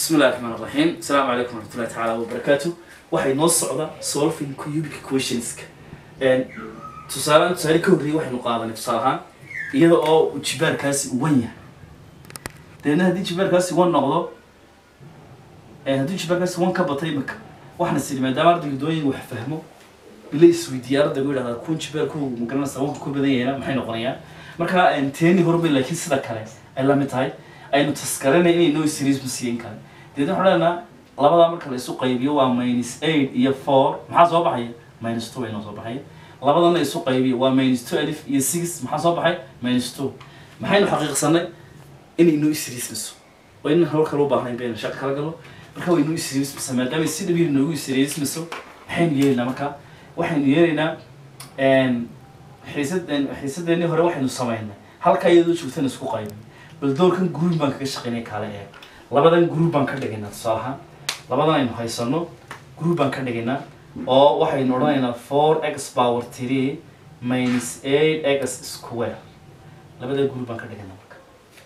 bismi illahi raxmaan raxiim asalaamu calaykum waraxmatullahi tacaala wabarakaatu waxay noo socda solving cubic equationska tusaalean tusaale ka horreeyay waxaynu qaadanay tusaale ahaan iyada oo jibaarkaasi wan yahay deedna haddii jibaarkaasi wan noqdo haddii jibaarkaasi wan ka batay imika waxaana siri maadaama ardayga dooyin wax fahmo ila isweydiiya ardaygu yidhahdaa kun jibaarkoogu magaranaysa wanka ku badan yahayna maxay noqonayaan marka teeni hormay laakiin sida kale ay la mid tahay aynu taskaranay inay noo series ma siiyin kale deedna waxaan leenaha labadaa marka la isu qaybiyo waa minus eight iyo four maxaa soo baxaya minus two bay noo soo baxaya labadana isu qaybiyo waa minus two alif iyo six maxaa soo baxay minus two maxaynu xaqiiqsanay inay noo isriismiso waa inan hawl kale u baahnayn baynu shaqo kala galo marka way noo isriismisa maadaama si dhabiir noogu isriismiso maxaynu yeelaynaa marka waxaynu yeelaynaa xiisad xiisadeennii hore waxaynu samaynay halka iyadoo joogtana isku qaybin bal doorkan group baan kaga shaqaynay kaale eeg labadan group baan ka dhigaynaa tusaale ahaan labadan aynu haysano group baan ka dhigaynaa oo waxaynu odhanaynaa four x power three minus eight x square labada group baan ka dhigaynaa marka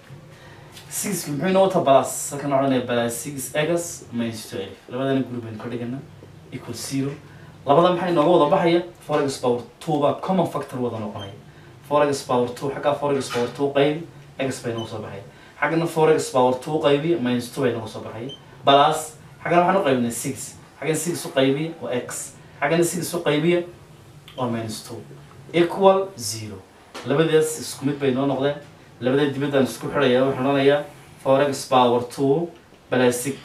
sixki muxuu inoo wata balas halkan odhanaya balas six x minus two alif labadana group baynu ka dhigaynaa equal zero labada maxay nooga wada baxaya four x power two baa common factor wada noqonaya four x power two xaggaa four x power two qaybi x bay nooga soo baxaya xaggana four x power two qaybiya minus two bay nooga soo baxaya balas xaggana waxaan u qaybinay six xaggana six u qaybiya waa x xaggana six u qaybiya waa minus two equal zero labadaas isku mid bay noo noqdeen labada dibaddaan isku xidhaya waxaan odhanayaa four x power two balas six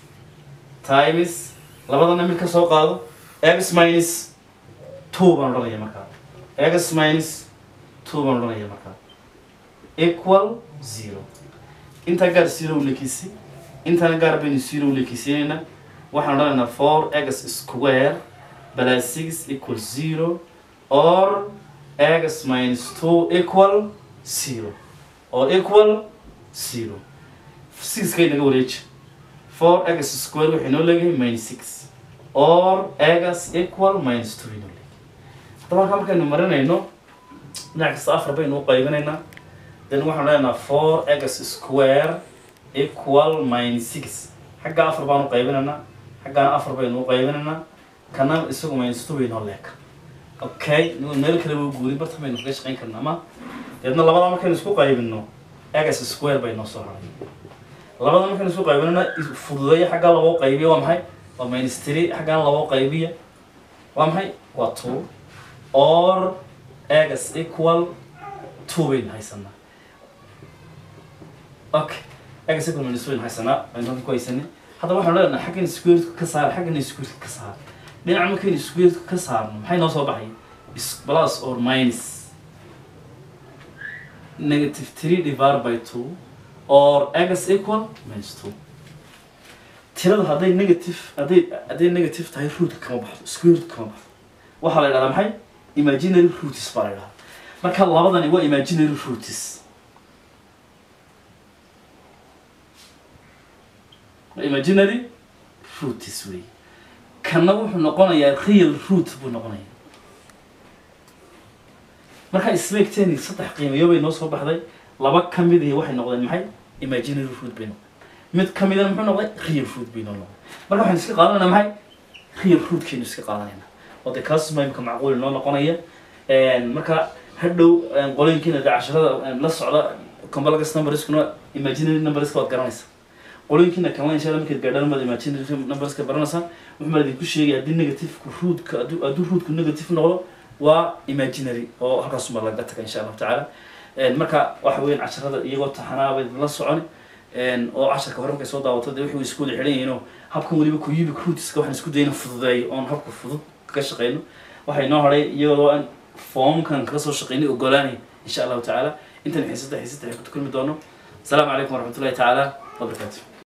times labadana mid ka soo qaado x minus two baan odhanaya markaa x minus two baan odhanaya markaa equal zero intaa gaar zero lekisi intana gaar baynu zero lekisiinayna waxaan odhanaynaa four x square plus six equal zero or x minus two equal zero or equal zero sixkay naga wareeji four x square waxay noo leeyahay minus six or x equal minus two inoo leeyahay haddaba halkaa markaynu marinayno dhinac kasta afar baynu u qaybinaynaa then waxaan leenaha four x square equal minus six xaggaa afar baan u qaybinaynaa xaggaana afar baynu u qaybinaynaa kana isagu minus two baynoo leeka okay meel kale waa guurin barta baynu kaga shaqayn karna ama deedna labada markaynu isku qaybino x square bay noo soo haray labada markaynu isku qaybinana fududeeya xaggaa labo qaybiya waa maxay waa minus three xaggaana labo qaybiya waa maxay waa two or x equal two baynu haysanaa okay x equal minus two baynu haysanaa baynu halkan ku haysanay haddaba waxaan leenahay xaggan square ka saar xaggan square ka saar dhinaca markaynu square ka saarno maxay noo soo baxay plus or minus negative three divided by two or x equal minus two tirada hadday negative hadday hadday negative tahay root kama baxdo square root kama baxdo waxaa la yidhahdaa maxay imaginary roots baa la yidhahdaa marka labadani waa imaginary roots imaginary roots wey kana wuxuu noqonayaa real root buu noqonayaa marka isleegteeni saddex qiimayo bay noo soo baxday laba ka mid ihi waxay noqdeen maxay imaginary root bay noqdeen mid ka midana muxuu noqday real root bay noo noqday marka waxaynu iska qaadanayna maxay real rootkaynu iska qaadanayna oo dee kaas maimka macquul noo noqonaya marka hadhow qolooyinkiina dee casharada la socda complex numberskuna imaginary numberska waad garanaysaa qolooyinkiina kalena insha allah markaad gaadhaan maad imaginary numberska baranaysaa wuxuu maa idinku sheegay haddii negativeka rootka hadduu hadduu rootku negative noqdo waa imaginary oo halkaasuma laga taga insha allahu tacaala marka waxa weeyaan casharada iyagoo taxanaabay la socon oo casharka hore markay soo daawato dee waxay isku wada xidhan yihiin oo habkan weliba cubic rootska waxaan isku dayna fududeeyo oon habka fudud kaga shaqeyno waxay noo hadhay iyadoo aan foomkan kaga soo shaqeynay ogolaanay insha allahu tacaala intan xiisada xiisada ay ku kulmi doono asalaamu calaykum waraxmatullahi tacaala wabarakaatu